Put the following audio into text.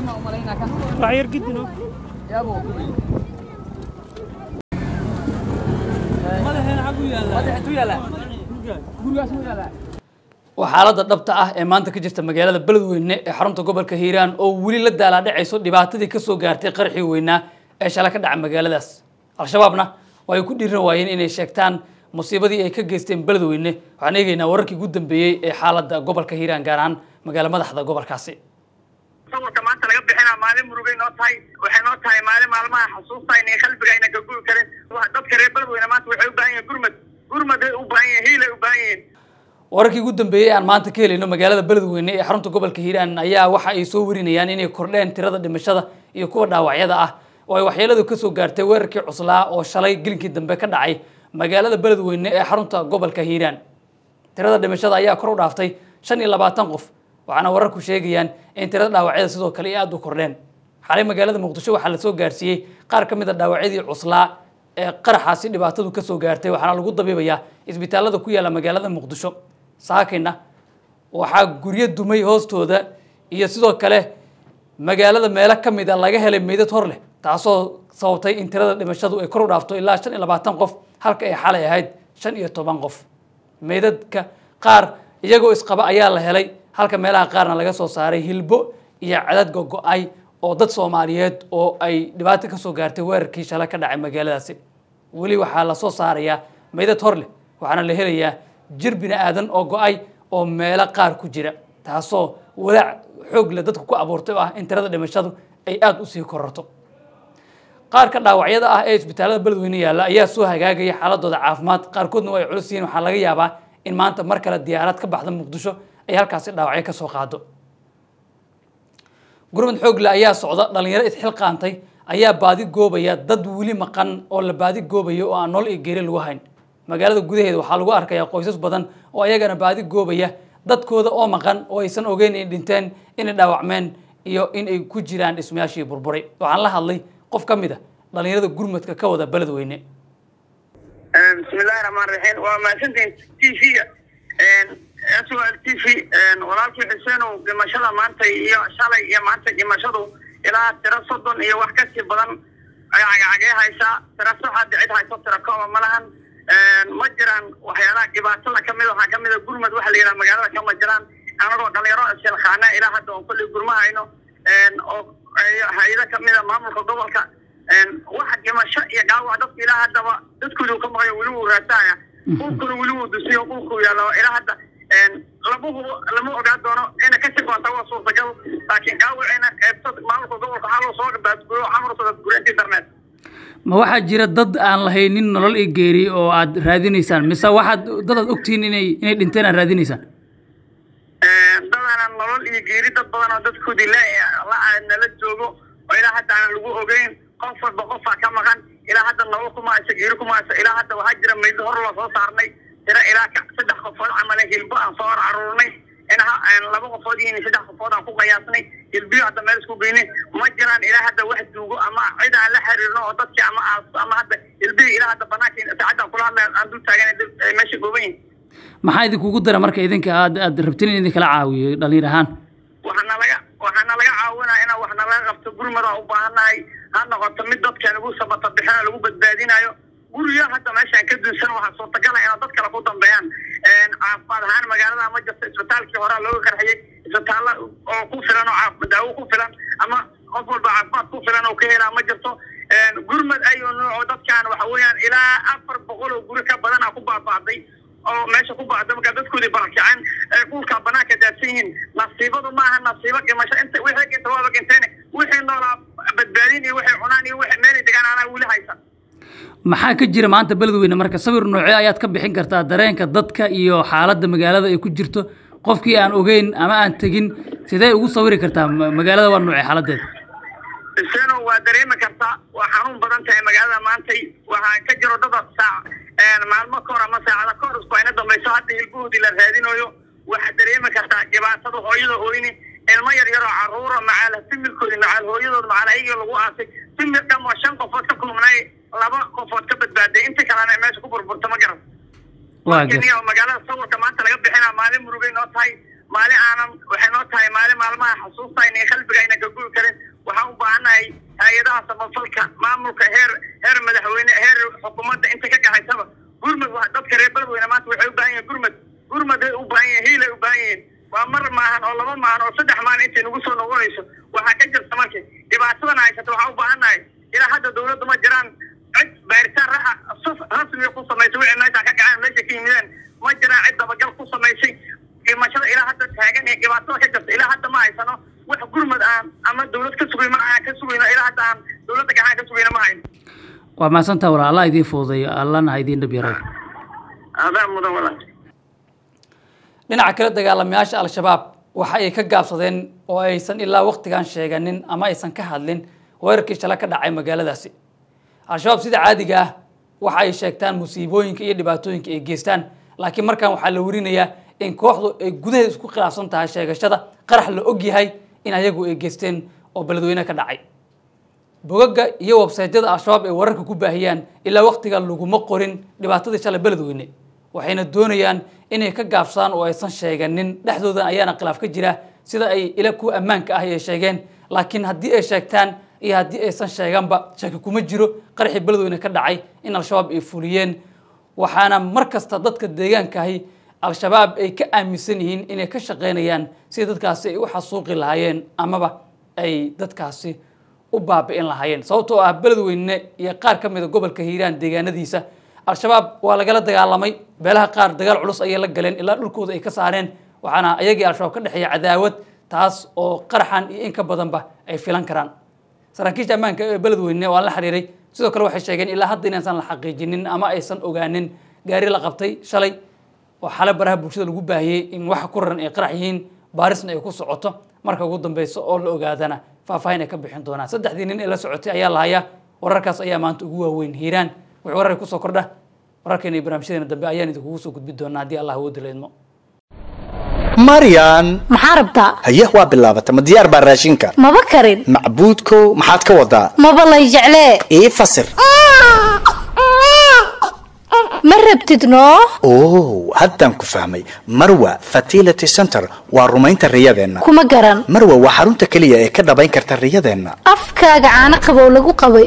Waxyar gidino. waa xaaladda dhabta ah ee maanta ka jirta magaalada beledweyne ee xarunta gobolka hiiraan oo weli la daalaadhacayso dhibaatadii kasoo gaartay qarxii weynaa ee shala ka dhaca magaaladaas al-shabaabna oo ay ku dhiiran waayeen inay sheegtaan musiibadii ay ka geysteen beledweyne waxaan eegaynaa wararkii ugu dambeeyey ee xaaladda gobolka hiiraan gaar ahaan magaalo madaxda gobolkaasi sawirka maanta laga bixinaa maalin murugay noo tahay waxay noo tahay maalin maalmaha xusuusta inay qalbiga ayna gagubi karin dadka reer beledweyne maanta waxay u baahan yihin gurmad gurmaday u baahan yihin hiilay u baahan yihiin wararkii ugu dambeeyey aan maanta ka helayno magaalada beledweyne ee xarunta gobolka hiiraan ayaa waxa ay soo warinayaan inay kordheen tirada dhimashada iyo kuwa dhaawacyada ah oo ay waxyeeladu kasoo gaartay weerarkii cuslaa oo shalay gelinkii dambe ka dhacay magaalada beledweyne ee xarunta gobolka hiiraan tirada dhimashada ayaa kor u dhaaftay shan iyo labaatan qof waxaana wararku sheegayaan in tirada dhaawacyada sidoo kale ay aada u kordheen xalay magaalada muqdisho waxaa lasoo gaarsiiyey qaar ka mid a dhaawacyadii cuslaa ee qaraxaasi dhibaatadu kasoo gaartay waxaana lagu dabiibayaa isbitaalada ku yaala magaalada muqdisho saakayna waxaa guryo dumay hoostooda iyo sidoo kale magaalada meelo ka mid a laga helay meydad hor leh taasoo sababtay in tirada dhimashadu ay kor u dhaafto ilaa shan iyo labaatan qof halka ay xalay ahayd shan iyo toban qof meydadka qaar iyagoo isqaba ayaa la helay halka meelaha qaarna laga soo saaray hilbo iyo cadad gogo-ay oo dad soomaaliyeed oo ay dhibaato kasoo gaartay weerarkii shala ka dhacay magaaladaasi weli waxaa lasoo saarayaa meydad hor leh waxaana la helayaa jir bini aadan oo go-ay oo meelo qaar ku jira taasoo walaac xoog leh dadku ku abuurtay oo ah in tirada dhimashadu ay aada usii kororto qaar ka dhaawacyada ah ee isbitaalada beledweyne yaalla ayaa soo hagaagaya xaaladooda caafimaad qaarkoodna waa ay culus yihiin waxaa laga yaabaa in maanta mar kale diyaarad ka baxda muqdisho ay halkaasi dhaawacyo kasoo qaado gurmad xoogle ayaa socda dhalinyaro isxilqaantay ayaa baadi goobaya dad weli maqan oo la baadi goobaya oo aan nool iyo geeri lagu hayn magaalada gudaheeda waxaa lagu arkayaa qoysas badan oo ayagana baadi goobaya dadkooda oo maqan oo aysan ogeyn inay dhinteen inay dhaawacmeen iyo in ay ku jiraan dhismayaashii burburay waxaan la hadlay qof ka mid a dhalinyarada gurmadka ka wada beledweyne bismillahi raxmaan raxiim waa mahadsantihin t v-ga s o l t v walaalkii xuseenow dhimashada maanta iyo shalay iyo maanta dhimashadu ilaa tiro soddon iyo wax kasii badan ay cagacagee haysaa tiro saxaad cid hayso tiro kooba ma lahan ma jiraan waxyaalaha dhibaatada kamid waxaa kamid a gurmad waxa la yidhaha magaalada kama jiraan anagoo dhalinyaro isilkhaana ilaa hadda oon kolley gurma hayno oo hay-ado kamid a maamulka gobolka waxa dhimasho iyo dhaawac dadku ilaa haddaba dadkoodu ka maqayo weli wuu raasaya dhulkuna weli wuu dusiyo dhulku yaalla ilaa hadda lama hubo lama ogaa doono ina kasii doonta waa suurtagal laakiin dhaawacina qaybta maamulka gobolka waxaa loo soo baadguyo xamartooda gureynta internet ma waxaa jira dad aan lahaynin nolol iyo geeri oo aad raadinaysaan mise waxaad dad aad ogtihiin inay inay dhinteen aad raadinaysaan dadana nolol iyo geeri dad badan oo dadkoodii la nala joogo oo ilaa hadda aan lagu ogeyn qof walba qofaa ka maqan ilaa hadda nolol kuma hayso geeri kuma hayso ilaa hadda waxaa jira maydo hor loo soo saarnay tira ilaa saddex qofood camale hilbo aan soo hor caruurnay in laba qofood iyo saddex qofood aan ku qiyaasnay hilbiyo hadda meel isku geynay ma jiraan ilaa hadda wax duugo ama cid aan la xiriirno oo dadkii ama ama hadda hilbiyo ilaa hadda banaanka saacadda kula hadlay aan dul taagan meesha gooban yihin maxaa idinkugu dara marka idinka aad aad rabtin in idinkala caawiyo dhalinyar ahaan waxaana laga waxaana laga caawinaa inaan waxna laga qabto gurmada u baahannahay ha noqoto mid dadka lagu sabata bixina lagu badbaadinayo guriyo hadda meeshaan ka dunsan waxaa suurtagala inaa dad kale ku dambeeyaan caafimaad ahaan magaalada ma jirto isbitaalkii horaa looga qarxiyey isbitaalla oo ku filan oo daawo ku filan ama qof walba caafimaad ku filan oo ka helaa ma jirto gurmad ayuu nooco dadkaan waxa weeyaan ilaa afar boqol oo guri ka badanaa ku baaba'day oo meesha ku bacda markaa dadkoodii barakaceen ee dhulka banaanka daadsan yihiin nasiibadu maaha nasiibo dhimasho inta wixii ginta waaba ginteen wixii noolaa badbaadin iyo wixii cunaan iyo wixii meelay degaan anaa weli haysan maxaa ka jira maanta beledweyne marka sawir noocee ayaad ka bixin kartaa dareenka dadka iyo xaaladda magaalada ay ku jirto qofkii aan ogeyn ama aan tegin sidee ugu sawiri kartaa magaalada waa noocee xaaladeeda iseno waa dareemi kartaa waa xanuun badan tahay magaalada maantay waxaa ka jiro dada saac maalmo ka hor ama saacada ka hor isku ayna dambayso hadda hilbahoodii la raadinayo waxaad dareemi kartaa dhibaatada hooyada ooyni ilmo yar yaroo caruura macaal similkoodi macaal hooyadood macaal ayagii lagu aasay simil dham oo shan qofood ka kulmnay laba qofood ka badbaaday inta kalena meesha ku burburta ma garan kenya oo magaalada sawirka maanta laga bixinaa maalin murugay noo tahay maalin aanan waxay noo tahay maalin maalmaha xasuusta inay qalbiga ayna gagubi karin hay-adaha samafalka maamulka heer heer madaxweyne heer xukuumadda inta ka gaxaysaba gurmud waa dadka reer beledweyne maanta waxay u baahan yihin gurmud gurmuday u baahan yihin hiilay u baahan yihiin waa mar maahan oo laba maahan oo saddex maalin intay nagu soo noqonayso waxaa ka jirta marka dhibaatadan haysata waxaa u baahannahay ilaa hadda dawladdu ma jiraan cid baaritaan raxa rasmiga ku samaysay wixii meesha ka kaceen meesha ka yimideen ma jiraan cid dabagal ku samaysay dhimashada ilaa hadda taagan ee dhibaatada ka jirta ilaa hadda ma haysano wax gurmud aan ama dawlad ka sugayno aan ka sugayno ilaa hadda aan dawladda gacan ka sugayno ma hayno waa mahadsantaa walaal allah idiin fududeeyo allana ha idiin dhab yaray adaa mudan walaal dhinaca kale dagaalamayaasha al-shabaab waxa ay ka gaabsadeen oo aysan ilaa waqtigan sheeganin ama aysan ka hadlin weerarkii shala ka dhacay magaaladaasi al-shabaab sida caadiga ah waxa ay sheegtaan musiibooyinka iyo dhibaatooyinka ay geystaan laakiin markan waxaa la werinayaa in kooxdu ay gudaheeda isku khilaafsan tahay sheegashada qarax la og yahay in ayagu ay geysteen oo beledweyne ka dhacay bogaga iyo websaytyada al-shabaab ay wararka ku baahiyaan ilaa waqtiga laguma qorin dhibaatadii shalay beledweyne waxayna doonayaan inay ka gaabsadaan oo aysan sheeganin dhexdoodan ayaana khilaaf ka jira sida ay ila kuwa ammaanka ah ay sheegeen laakiin haddii ay sheegtaan iyo haddii aysan sheeganba shaki kuma jiro qaraxii beledweyne ka dhacay in al-shabaab ay fuliyeen waxaana mar kasta dadka deegaankaahi al-shabaab ay ka aaminsan yihiin inay ka shaqaynayaan sida dadkaasi ay u xasuuqi lahaayeen amaba ay dadkaasi u baabi'in lahaayeen sababtoo ah beledweyne iyo qaar ka mida gobolka hiiraan deegaanadiisa al-shabaab waa lagala dagaalamay beelaha qaar dagaal culus ayay la galeen ilaa dhulkooda ay ka saareen waxaana ayagii al-shabaab ka dhexeeya cadaawad taas oo qaraxan iyo in ka badanba ay filan karaan saraakiisha ammaanka ee beledweyne waa la xiriiray sidoo kale waxay sheegeen ilaa hadda inaysan la xaqiijinin ama aysan ogaanin gaari la qabtay shalay oo xale baraha bulshada lagu baahiyey in waxa ku raran ay qarax yihiin baarisna ay ku socoto marka ugu dambeysa oo la ogaadana faahfaahin ay ka bixin doonaan saddexdii nin ee la socotay ayaa la hayaa wararkaas ayaa maanta ugu waaweyn hiiraan wixii warar kusoo kordha wararkeena iyo barnaamijyadeena dambe ayaan idinkugu soo gudbi doonaa haddii allah awoodda la idmo maryan maxaa rabtaa haye waa bilaabata ma diyaar baa raashinka maba karin macbuudkow maxaad ka wadaa maba lay jeclee ii fasir ma rabtid noo oh haddaan ku fahmay marwa fertility center waa rumaynta riyadeenna kuma garan marwa waa xarunta keliya ee ka dhabayn karta riyadeenna afkaaga caano qabow lagu qabay